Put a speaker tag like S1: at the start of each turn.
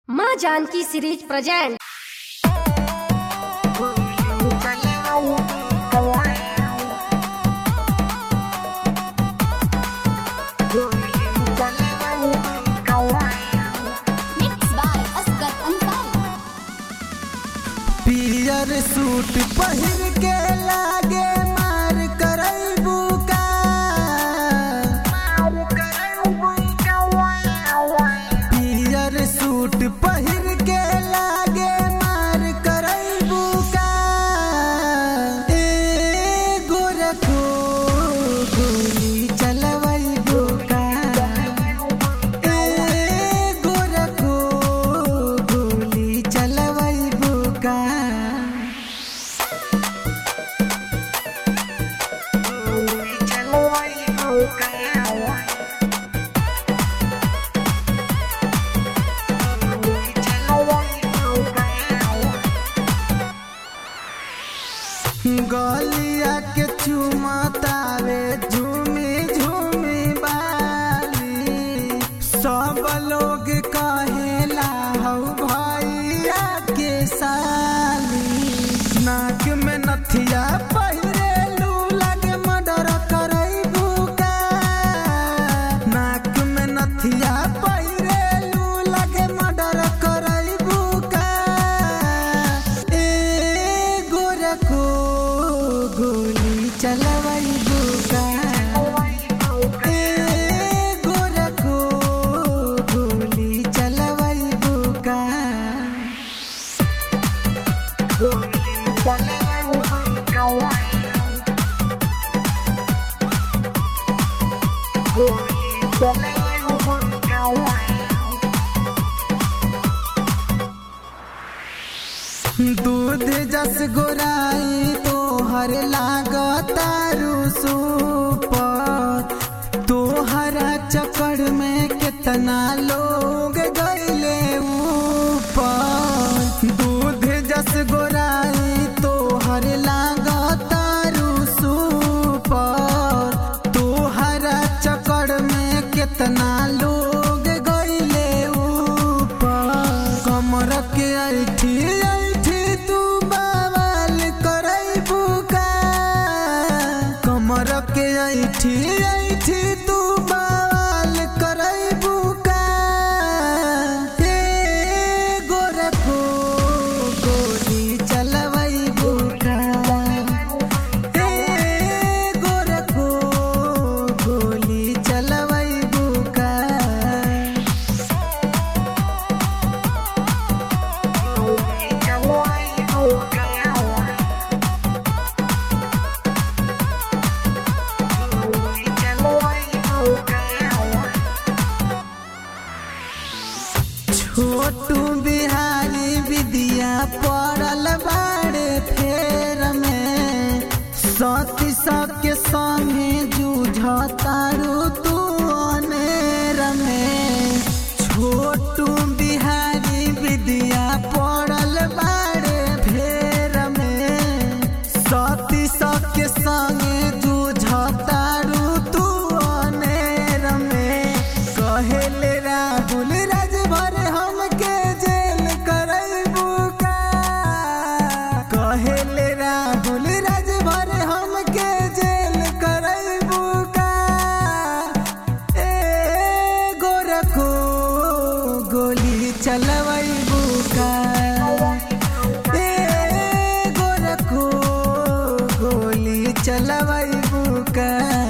S1: माँ Janaki series present
S2: Mixed by Asghar Ansari.
S3: पियर suit पहिर के लागे मार करैबू का पियर सूट पहिर के लागे मार करैबू का ए गोरखो गोली चलवैबू का ए गोरखो गोली चलवैबू का गलिया के चुमतावे झूमी झूमी बाली सब लोग कहेला हौ भैया के साली नाक में नथिया पहिरेलू लगे मर्डर करैबू का नाक में नथिया पहिरेलू लगे मर्डर करैबू का ए गोरखो गोली चलवैबू का ए गोरखो गोली चलवैबू का दूध जस गोराई तोहर लागतारू सुपर तोहरा चक्कर में कितना लोग गईले ऊपर दूध जस गोराई तोहर लागतारू सुपर तोहरा चक्कर में कितना लोग गईले ऊपर कमर के ऐठी ऐठी तू बवाल करैबू का कमर के ऐठी ऐठी तू बवाल करैबू का हे गोरखो गोली चलवैबू का हे गोरखो गोली चलवैबू का छोटू बिहारी विद्या पड़ल बाड़े फेर में सती सबके संगे जूझतारू तू अनेर में छोटू बिहारी विद्या पड़ल बाड़े फेर में सती सबके संगे जूझतारू तू अनेर में कहेले राहुल राजभर हमके जेल करैबू का कहेले राहुल राजभर हमके जेल करैबू का ए गोरखो गोली चलवैबू का ए गोरखो गोली चलवैबू का